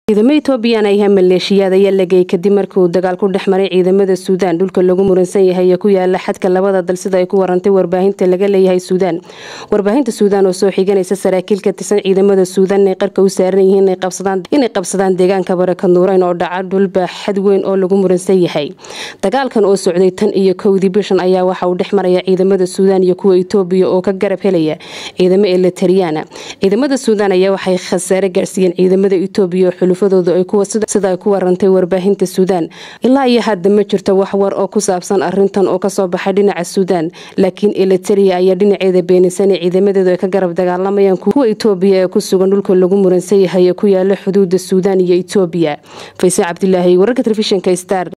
ciidamo etoobiyaan ayaa maleeshiyaad ayaa lageyay kadib markii uu dagaal ku dhex maray ciidamada suudaan dhulka lagu muransan yahay ee ku yaala xadka labada dal sida ay ku warantay warbaahinta laga leeyahay suudaan warbaahinta suudaan oo soo xiganaysa saraakiil ka tirsan ciidamada suudaan inay qarka u saaran yihiin inay qabsadaan deegaanka barakad nuureyn oo dhaca dhulba xad weyn oo lagu muransan yahay dagaalkan oo socday tan iyo kowdii bishan ayaa waxa uu dhex maraya ciidamada suudaan iyo kuwa etoobiya oo ka garab helaya ciidamo eletariyana ciidamada suudaan ayaa waxay khasaare gaarsiiyeen ciidamada etoobiya sida ay ku warantay warbaahinta suudaan ilaa iyo hadda ma jirto wax war oo ku saabsan arintan oo kasoo baxay dhinaca suudaan laakiin eliteria ayaa dhinaceeda beenisana ciidamadeedu ay ka garab dagaalamayaan kuwa etoobiya ee ku sugan dhulka lagu muransan yahay ee ku yaala xuduuda suudaan iyo etoobiya fayse cabdilaahi wararka telefishinka star